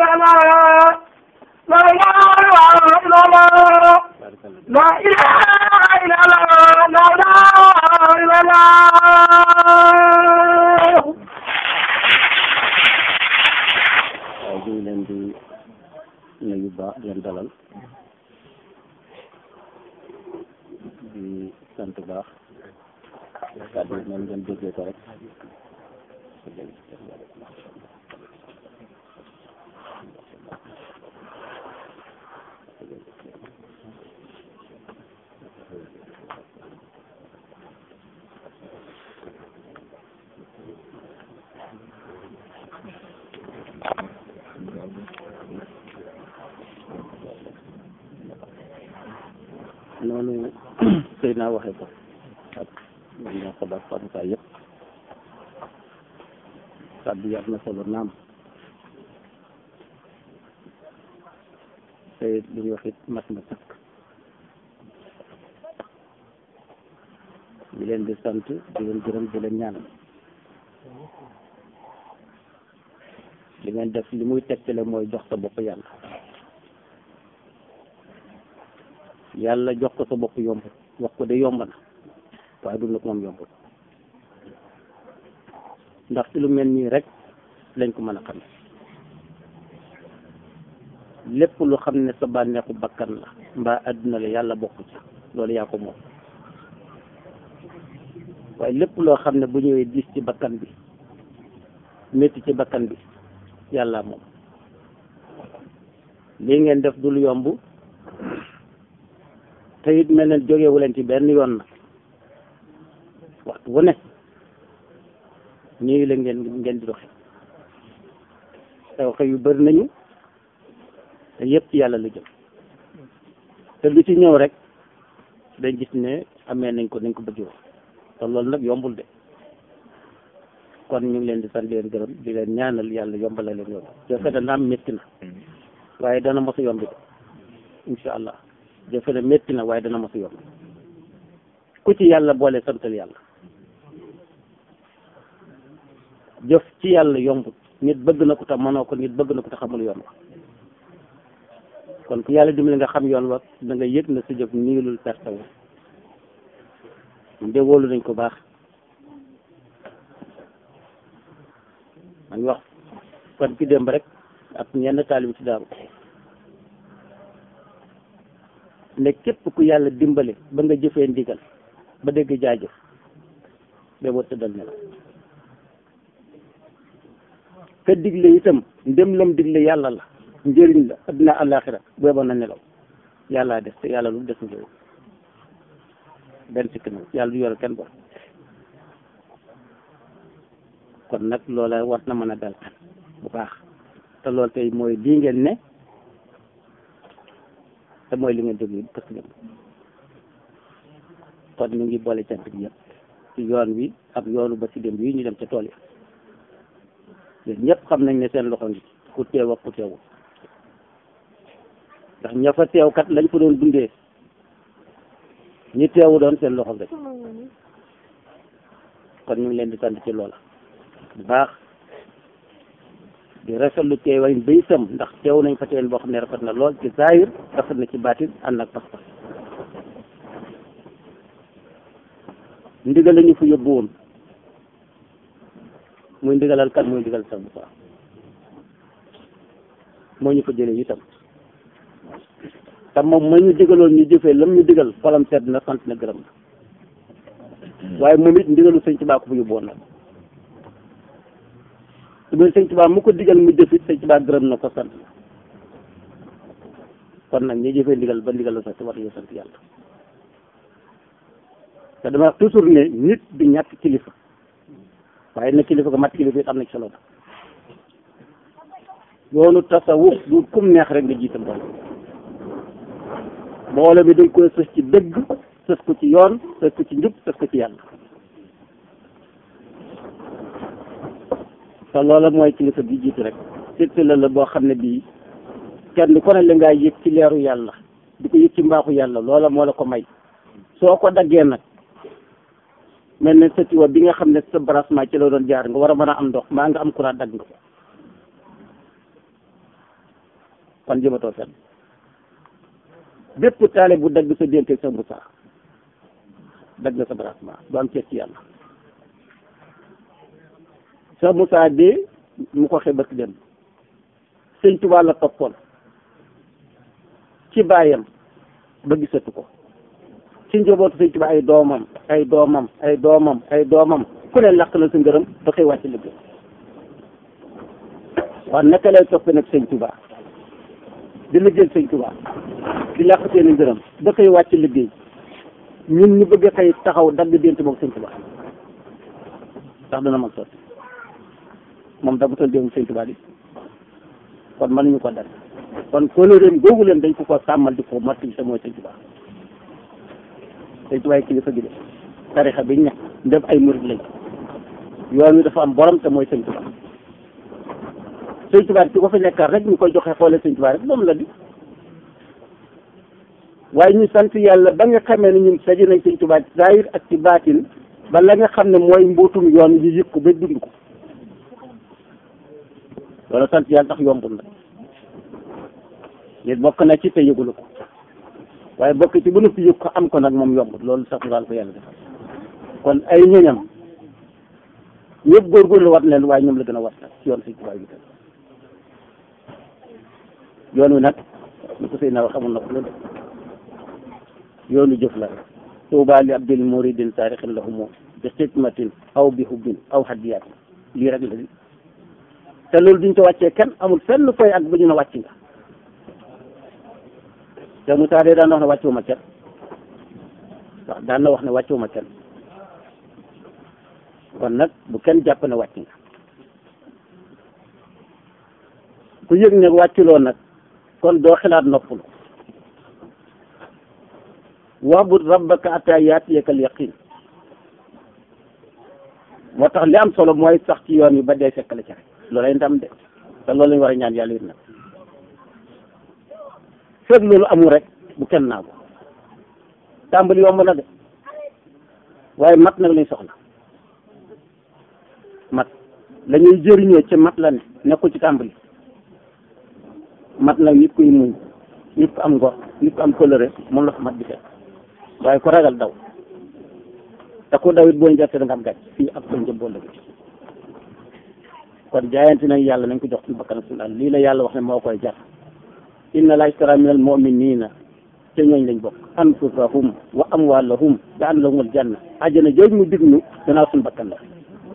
لا إله إلا الله لا إله إلا الله لا إله إلا الله waaw ñu ngi leen di nuyu baax di leen dalal di sant baax kàddu yi noonu ngeen déggee ko rek noonu sëy naa waxee ko ak ñoo xabar fanuka yëpp kàddu yi am na solo naam te li ñu wax it mat na sëkk di leen di sant di leen gërëm di leen ñaanal li ngeen def li muy tegtale mooy jox sa bopp yàlla yàlla jox ko sa bopp yomb wax ko de yomb na waaye dund ko moom yomb ndax ci lu mel nii rek lañ ko mën a xam lépp lu xam ne sa bànneexu bakkan la mbaa àdduna la yàlla bokk ci loolu yaa ko moom waaye lépp loo xam ne bu ñëwee diis ci bakkan bi métti ci bakkan bi yàlla moom lii ngeen def dul yomb te it mel ne jógewu leen ci benn yoon nag waxtu wu ne ñii la ngeen ngeen di doxe xew xew yu bëri nañu te yëpp ci yàlla la jëm te lu ci ñëw rek dañ gis ne amee nañ ko nañ ko bëgg woon te loolu nag yombul de kon ñu ngi leen di sant di leen gërëm di leen ñaanal yàlla yombala leen yoon jafe na naam métti na waaye dana mos a yomb de incha allah jafe na métti na waaye dana mos a yomb ku ci yàlla boole santal yàlla jëf ci yàlla yombut nit bëgg na ko te mënoo ko nit bëgg na ko te xamul yoon wa kon ku yàlla dimbali nga xam yoon wa da nga yëg na sa jëf niilul perte wu de wóolu nañ ko baax man wax kon ki démb rek ak ñenn taalibi ci daaru ne képp ku yàlla dimbale ba nga jëfee ndigal ba dégg jaajëf ba boo tëddal ne la ka digle itam ndem lam digle yàlla la njëriñ la adduna àllaaxira booba na nelaw yàllaa des te yàlla lu des njëriñ benn sikk na yàlla du yore kenn bor kon nag loola war na mën a dal bu baax te loolu tey mooy lii ngeen ne te mooy li ngeen déglu parce que kon ñu ngi boole cant bi yëpp ci yoon wi ak yoonu ba ci dem yi ñu dem ca tool yi yéen ñëpp xam nañ ne seen loxo ngi ku teew ak ku teewul ndax ña fa teew kat lañ fa doon dundee ñi teewu doon seen loxo rek kon ñu ngi leen di sant ci loola bu baax di rafetlu teewaay ba itam ndax teew nañ fa teen boo xam ne rafet na lool ci zaahir rafet na ci baatin ànd ak pas-pas ndigal la ñu fa yóbbu woon muy ndigalal kan muy ndigal sax bu baax moo ñu fa jëlee itam te moom ma ñu digaloon ñu jëfee lam ñu digal xolam sedd na sant na gërëm na waaye moom it ndigalu sëñ Tuubaa ko fa yóbbu woon nag su dee sëñ Tuubaa mu ko digal mu jëf it sëñ Tuubaa gërëm na ko sant na kon nag ñi jëfee ndigal ba ndigal la sax war nañu sant yàlla te dama wax toujours ne nit du ñàkk kilifa waaye na kilifa ko mat kilifa it am na ci solo yoonu tasawuf du kum neex rek nga jiital mbooloo mbooloo mi dañ koy sës ci dëgg sës ko ci yoon sës ko ci njub sës ko ci yàlla te loola mooy kilifa bi jiitu rek surtout la la boo xam ne bii kenn ku ne la ngaa yëg ci leeru yàlla di ko yëg ci mbaaxu yàlla loola moo la ko may soo ko daggee nag mel ne sa tiwa bi nga xam ne sa branchement ci la doon jaar nga war a mën a am ndox maa nga am courant dagg nga ko kon jëmatoo fenn bépp taale bu dagg sa dénte sa Moussa dagg nga sa branchement du am ceeb ci yàlla sa Moussa de mu ko xebat dem sëñ Tuubaa la toppoon ci baayam ba gisatu ko ci njabootu sëñ Tuubaa ay doomam ay doomam ay doomam ay doomam ku ne làq na sa ngërëm ba koy wàcc liggéey waaw naka lay toppee nag sëñ Tuubaa di liggéeyal sëñ Tuubaa di làq seen ngërëm ba koy wàcc liggéey ñun ñu bëgg a xëy taxaw dagg dént moom sëñ Tuubaa ndax dana mag sotti moom daggutoon démb sëñ Tuubaa di kon mënuñu ko dagg kon kóolóoréem googu leen dañ ko ko sàmmal di ko mottali te mooy sëñ Tuubaa sëñ Tuubaa kilifa gi de tarixa bi ña ndem ay murid lañ yoon wi dafa am borom te mooy sëñ Tuubaa sëñ Tuubaa ci ko fi nekkal rek ñu koy joxe xoole sëñ Tuubaa rek moom la di waaye ñu sant yàlla ba nga xamee ne ñun saji nañ sëñ Tuubaa ci zaahir ak ci baatin ba la nga xam ne mooy mbuutum yoon yi yëg ko ba dund ko loolu sant yàlla tax yombul na nit bokk na ci te yëgulu ko waaye bokk ci ba noppi yëg ko am ko nag moom yombul loolu sax daal ko yàlla defal kon ay ñoñam ñëpp góorgóorlu wat leen waaye ñoom la gën a wat nag ci yoon sëñ Tuubaa bi tam yoon wi nag ñu ko sëy na xamul na ko loolu yoonu jëf la rek tuuba li abdil muridin taarixin lahumu bi xidmatin aw bi hubbin aw hadiyatin lii rek la di te loolu duñ ko wàccee kenn amul fenn koy ak ba ñu ne wàcc nga te Moussa de daan na wax ne wàccuwuma kenn waaw daan na wax ne wàccuwuma kenn kon nag bu kenn jàpp ne wàcc nga ku yëg ne wàcculoo nag kon doo xalaat noppalu wa'bud rabbaka hattaa ya'tiyaka al-yaqiin moo tax li am solo mooy sax ci yoon wi ba dee fekk la ca loolay ndam de te loolu lañu war a ñaan yàlla it nag fekk loolu amul rek bu kenn naa ko tàmbali yomb na de waaye mat nag lañ soxla mat la ñuy jëriñoo ci mat la ne nekkul ci tàmbali mat nag nit kuy muñ nit ku am ngor nit ku am coloré moom la fa mat di fekk waaye ku ragal daw te ku daw it boo njëkkee da nga am gàcc fii ak sa njëb boo lëgg kon jaayante nañ yàlla nañ ko jox suñu bakkan suñu àll lii la yàlla wax ne moo koy jar inna laa ishtara minal mu'minina te ñooñ lañ bokk anfusahum wa amwalahum bi anna lahumul janna àjjana jooju mu dig ñu danaa suñu bakkan la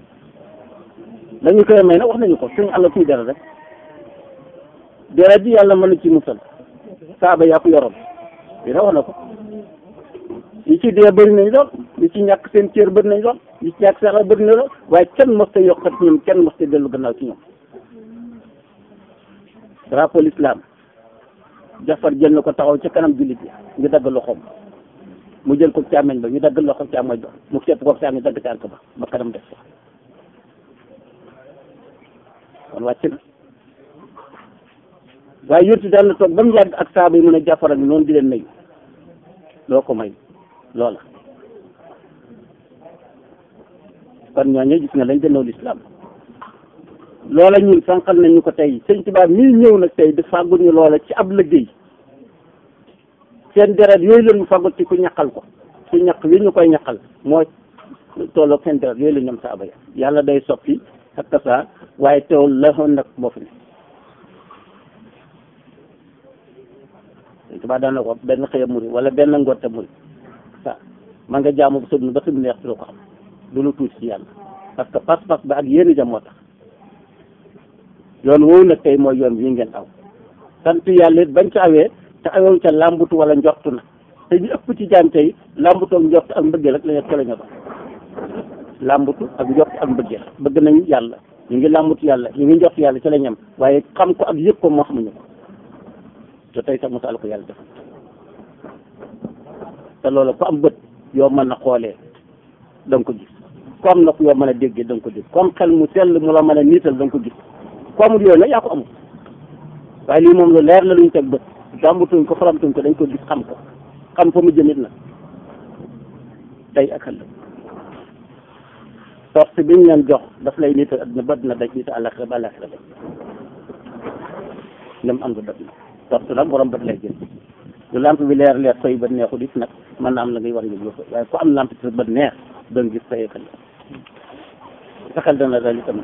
dañu koy may nag wax nañu ko suñu àll kuy dara rek dara bi yàlla mën na ci musal saaba yaa ko yoroon dina wax na ko li ci dee bëri nañ lool li ci ñàkk seen cër bëri nañ lool li ci ñàkk sax bëri na lool waaye kenn mos ta yokkat ñoom kenn mos ta dellu gannaaw ci ñoom drapeau l'islam jafar jël na ko taxaw ca kanam jullit yi ñu dagg loxoom mu jël ko càmmeñ ba ñu dagg loxoom càmmoñ ba mu sepp ko saa ñu dagg tànk ba ba kanam def ko kon wàcc na waaye yonti daal na toog ba mu yàgg ak saaba yi mun a jàppar ak noonu di leen nayu loo ko may loola kon ñooñu gis nga lañ gënoo lislaam loola ñun sànqal nañ ñu ko tey sëñ Tuubaa mii ñëw nag tey di fàggul ñu loola ci ab liggéey seen deret yooyu la ñu fàggul ci ku ñaqal ko su ñaq wi ñu koy ñaqal moo tolloog seen deret yooyu la ñoom saaba ya yàlla day soppi ak tasaa waaye teewul la xoon nag moo fi ne sëñ Tuubaa daan na ko benn xëya muri wala benn ngoonte muri sa man nga jaamu ba sëb ba sëb neex si ko xam du lu tuuti ci yàlla parce que pas-pas ba ak yéen jam moo tax yoon woowu nag tey mooy yoon wi ngeen aw sant yàlla it bañ ca awee te awoon ca làmbutu wala njortu na te ñu ëpp ci jaam tey làmbutu ak njort ak mbëggeel rek la ñu la ñu doon làmbutu ak njort ak mbëggeel bëgg nañu yàlla ñu ngi làmbutu yàlla ñu ngi njort yàlla ci la ñam waaye xam ko ak yëg ko moo xamuñu ko te tey sax mosaal ko yàlla def te loolu ku am bët yoo mën a xoolee da nga ko gis ku am nopp yoo mën a déggee da nga ko gis comme xel mu sell mu la mën a niital da nga ko gis ku amul yooyu nag yaa ko amul waaye lii moom lu leer la luñ teg bët jàmbutuñ ko faramtuñ ko dañ ko gis xam ko xam fa mu jëmit nag tey ak ëllëg torse bi ñu leen jox daf lay niital adduna ba dina daj niital àllaxira ba àllaxira daj nem am nga daj na tortu nag borom bët lay jël lu lamp bi leer leer soy bët neexul it nag mën na am la ngay war a yëg yëpp waaye ku am lamp ci sa bët neex doon gis say xel sa xel dana dal itam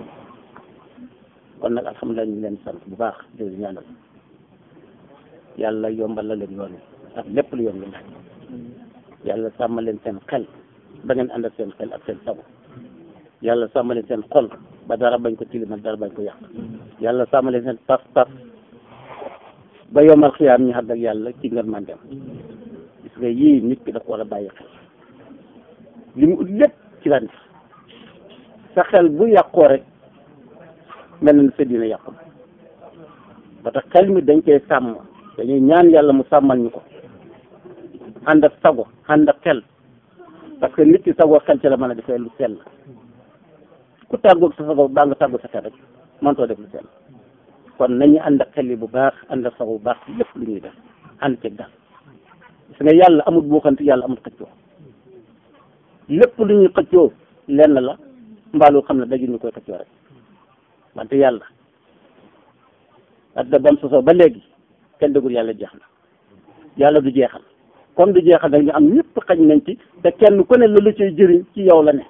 kon nag alhamdulilah ñu ngi leen sant bu baax di leen ñaanal yàlla yombal la leen yoon wi ak lépp lu yoon wi laaj yàlla sàmmal leen seen xel ba ngeen ànd ak seen xel ak seen sago yàlla sàmmal leen seen xol ba dara bañ ko tilimal dara bañ ko yàq yàlla sàmmal leen seen pas pas ba yomal xiyaam ñu ànd ak yàlla ci ngeen man dem gis nga yii nit ki daf war a bàyyi xel li mu ut lépp ci la nekk sa xel bu yàqoo rek mel na sa dina yàqu ba tax xel mi dañ koy sàmm dañuy ñaan yàlla mu sàmmal ñu ko ànd ak sago ànd ak xel parce que nit ki sago xel ci la mën a defee lu sell ku tàggoog sa sago baa nga tàggu sa xel rek mëntoo def lu sell kon nañu ànd ak xel yi bu baax ànd ak sago bu baax lépp lu ñuy def ànd ceeg daal gis nga yàlla amul buuxante yàlla amul xëccoo lépp lu ñuy xëccoo lenn la mbaalu xam ne daju ñu koy xëccoo rek wante yàlla adda bam sosoo ba léegi kenn dëggul yàlla jeex na yàlla du jeexal comme du jeexal nag ñu am ñëpp xañ nañ ci te kenn ku ne la la cay jëriñ ci yow la ne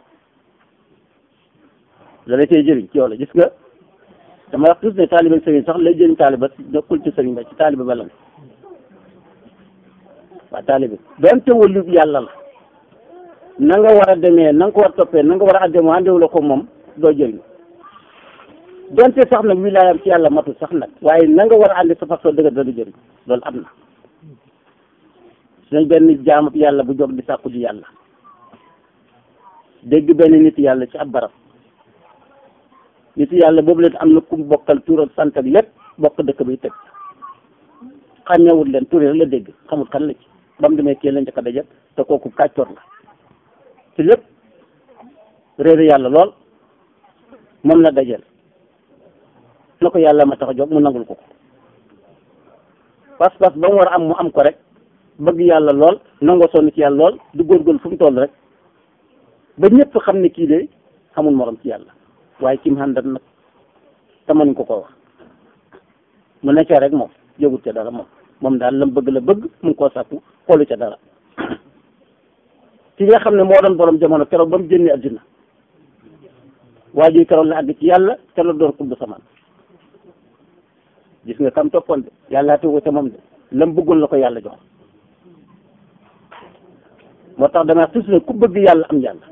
la la cay jëriñ ci yow la gis nga dama wax tous ne taaliba sëriñ sax lay jëriñ taaliba nekkul ci sëriñ ba ci taaliba ba la ne waa taaliba doonte wëllu yàlla la na nga war a demee na nga ko war a toppee na nga war a àndee mu àndewu la ko moom doo jëriñ donte sax nag wilaayam ci yàlla matul sax nag waaye na nga war a àndi sa façon dëgg dana jëriñ loolu am na sunañ benn jaamu yàlla bu jóg di sàkku ji yàlla dégg benn nit yàlla ci ab barab nit yàlla boobu leen am na ku mu bokkal turam sant ak lépp bokk dëkk bi teg xàmmewul leen tur rek la dégg xamul kan la ci ba mu demee kii la njëkk a daje te kooku kàccoor la ci lépp réere yàlla lool moom la dajeel na ko yàlla ma tax a jóg mu nangul ko ko pas-pas ba mu war a am mu am ko rek bëgg yàlla lool nangoo sonn ci yàlla lool du góorgóorlu fu mu toll rek ba ñëpp xam ne kii de xamul morom ci yàlla waaye kim xàndat nag te mënuñ ko ko wax mu ne ca rek moom jógut ca dara moom moom daal lam bëgg la bëgg mu ngi koo sàkku xoolu ca dara ki nga xam ne moo doon borom jamono keroog ba mu génnee addina waa ji keroog la àgg ci yàlla keroog doon kubb samaan gis nga kam toppoon de yàlla tegu ca moom de lam bëggoon la ko yàlla jox moo tax damay tus ne ku bëgg yàlla am yàlla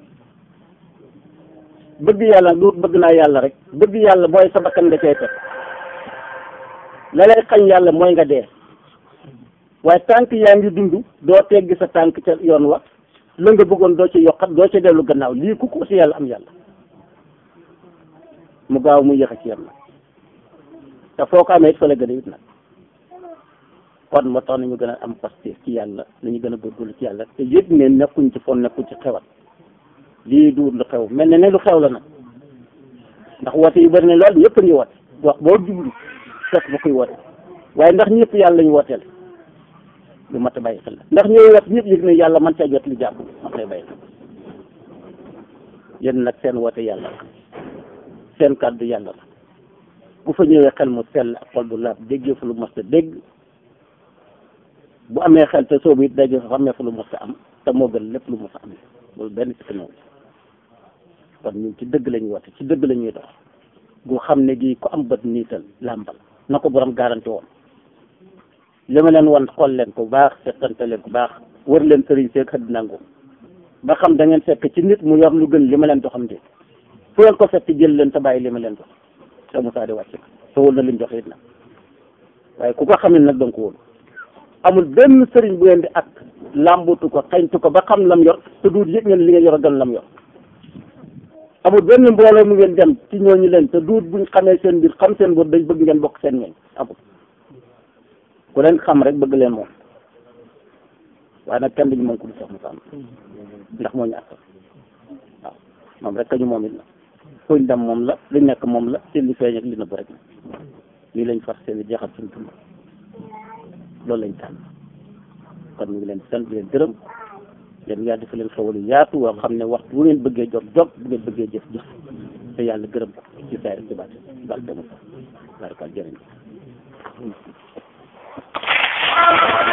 bëgg yàlla du bëgg naa yàlla rek bëgg yàlla mooy sa bakkan nga cay teg la lay xañ yàlla mooy nga dee waaye tànk yaa ngi dund doo teggi sa tànk ca yoon wa la nga bëggoon doo ci yokkat doo ci dellu gannaaw lii ku ko si yàlla am yàlla mu gaaw mu yéex a ci yam nag te foo ko amee it fa la gën a it nag kon moo tax nañu gën a am pastéef ci yàlla nañu gën a góorgóorlu ci yàlla te yëg ne nekkuñ ci fon nekkuñ ci xewat lii duur lu xew mel ne ne lu xew la nag ndax woote yu bëri ne lool ñëpp a ngi woote wax boo jublu fekk ba koy woote waaye ndax ñëpp yàlla lañu wooteel lu mat a bàyyi xel la ndax ñooy wat ñëpp yëg ne yàlla man caa jot li jàpp mat lay bàyyi xel yéen nag seen woote yàlla la seen kàddu yàlla la bu fa ñëwee xel mu sell ak xol bu laab déggee fa lu mos a dégg bu amee xel te soobu it daje fa xamee fa lu mos a am te moo gën lépp lu mos a am loolu benn sikk ñëw kon ñun ci dëgg la ñuy woote ci dëgg la ñuy dox gu xam ne gii ku am bët niital làmbal na ko borom garanti woon li ma leen wan xool leen ko baax seetante leen ko baax wër leen sëriñ seeg xëdd nangu ba xam da ngeen fekk ci nit mu yor lu gën li ma leen doxam de fu ngeen ko fekk jël leen te bàyyi li ma leen dox te Moussa di wàcc te wóor na lim joxe it nag waaye ku ko xamit nag danga ko wóolu amul benn sëriñ bu ngeen di ak làmbutu ko xañtu ko ba xam lam yor te duut yëg ngeen li ngeen yor a gën lam yor amul benn mbooloo mu ngeen dem ci ñooñu leen te duut buñ xamee seen mbir xam seen bët dañ bëgg ngeen bokk seen ñooñ amul ku leen xam rek bëgg leen moom waaye nag kenn duñu moom ku du sax mu sàmm ndax moo ñu àttal waaw moom rek ka ñu moom it na fuñ dem moom la li nekk moom la te li feeñ ak li nëbb rek lii lañ fas seen jeexal suñu dund loolu lañ tànn kon ñu ngi leen sant di leen gërëm yéen yàlla dafa leen xewal yu yaatu woo xam ne waxtu bu ngeen bëggee jot jot bu ngeen bëggee jëf jëf te yàlla gërëm ko ci saa yi ci baat baal demul barkaal jërëjëf Muhammad